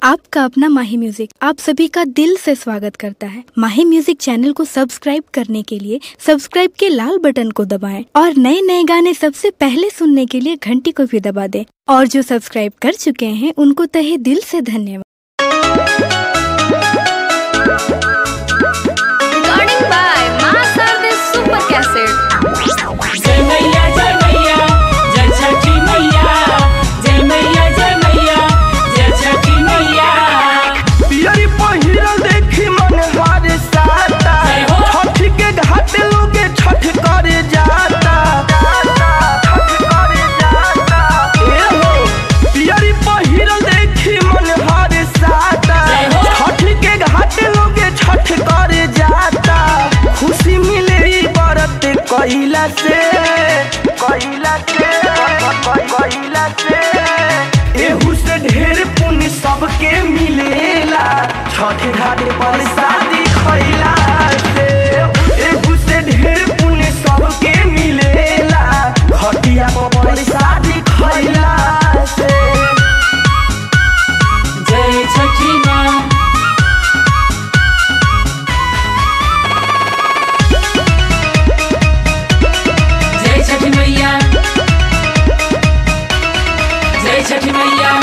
आपका अपना माही म्यूजिक आप सभी का दिल से स्वागत करता है माही म्यूजिक चैनल को सब्सक्राइब करने के लिए सब्सक्राइब के लाल बटन को दबाएं और नए नए गाने सबसे पहले सुनने के लिए घंटी को भी दबा दें और जो सब्सक्राइब कर चुके हैं उनको तहे दिल से धन्यवाद Recording by Master the Super Cassette. जय मैया जय मैया जय छठी मैया जय मैया जय मैया जय छठी मैया पियरी पहिरल देखी मन हार साता जय हो। छठ के घाट लोगे छठ करे जाता छठ करे जाता ए हो पियरी पहिरल देखी मन हार साता जय हो। छठ के घाट लोगे छठ करे जाता खुशी मिले बरत कइला से कइला से कइला से एहू से ढेर पुण्य सबके मिलेला छठ घाट पर शादी खइला से एहू से ढेर पुण्य सबके मिलेला घटिया पर शादी खइला से जय छठी माँ जय छठी मैया जय छठी मैया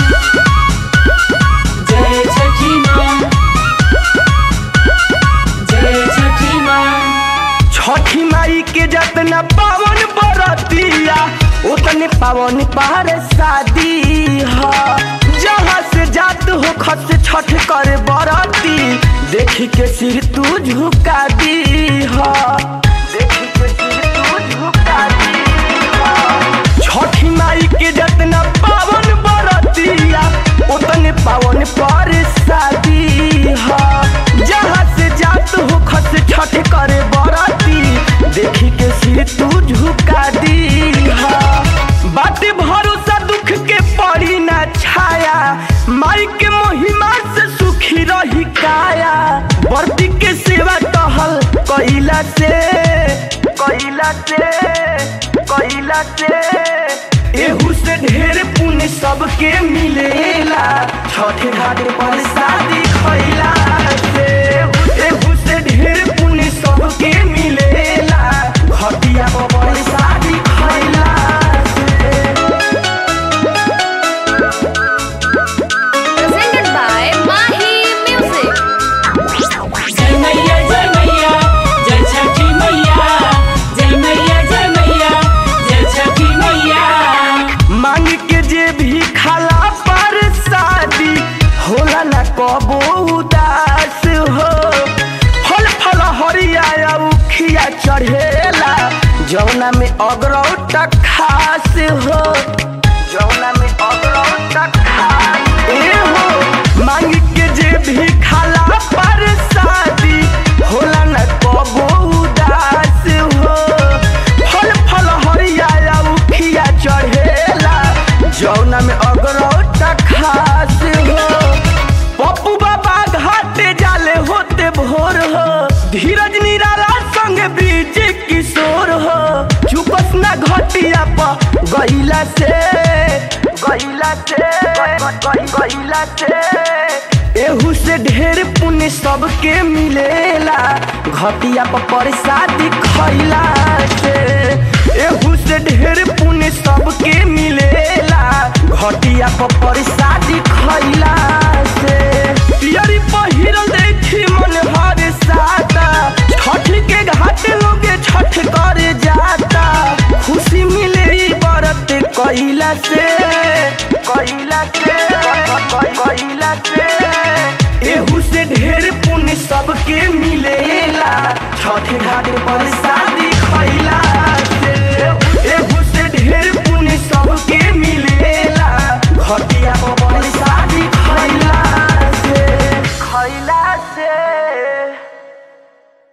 जय छठी माँ जय छठी माँ छठी माई के जतना पावन बरतिया उतने पावन पार शादी ह जहाँ से जात हो खत से छठ कर बरती देखी के सिर तू झुका दी ह देखी के सिर तू झुका दी ह छठी माई के जतना पावन बरतिया उतने पावन पर शादी ह जहाँ से जात हो खत से छठ करे बरती देखी के सिर तू झुका दी बात भरोसा दुख के पड़ी ना छाया माई के महिमा से सुखी रही काया बरती के सेवा टहल कइला से कइला से कइला से एहू से ढेर पुण्य सबके मिलेला छठ घाट पर शादी खइला से एहू से ढेर पुण्य सबके मिलेला घटिया पर शादी खइला से Presented by Mahi Music. जय मैया जय मैया जय छठी मैया जय मैया जय मैया जय छठी मैया मांग के जे भी खाला पर शादी होला ना कबो उदास हो फल फल हरिया उखिया चढ़ेला जौना में अगरौट खास हो जौना में अगरौट खास ए हो मांग के जे भी खाला पर शादी होला ना कबो उदास हो फल फल हरिया उखिया चढ़ेला जौना में अगरौट खास हो पप्पू बाबा घाटे जाले होते भोर हो धीरज निराला संग बीज किशोर हो चुपस ना घटिया प गइला से गइला से गइला से एहू से ढेर पुण्य सबके मिलेला घटिया पर प्रसादी खइला से एहू से ढेर पुण्य सबके मिलेला घटिया पर प्रसादी खइला से पियरी पहिरल देखी मन हर साता छठ के घाट लोगे छठ करे जाता खुशी मिले बरत कइला से कइला से कइला से एहू से ढेर पुण्य सबके मिलेला छठ घाट पर शादी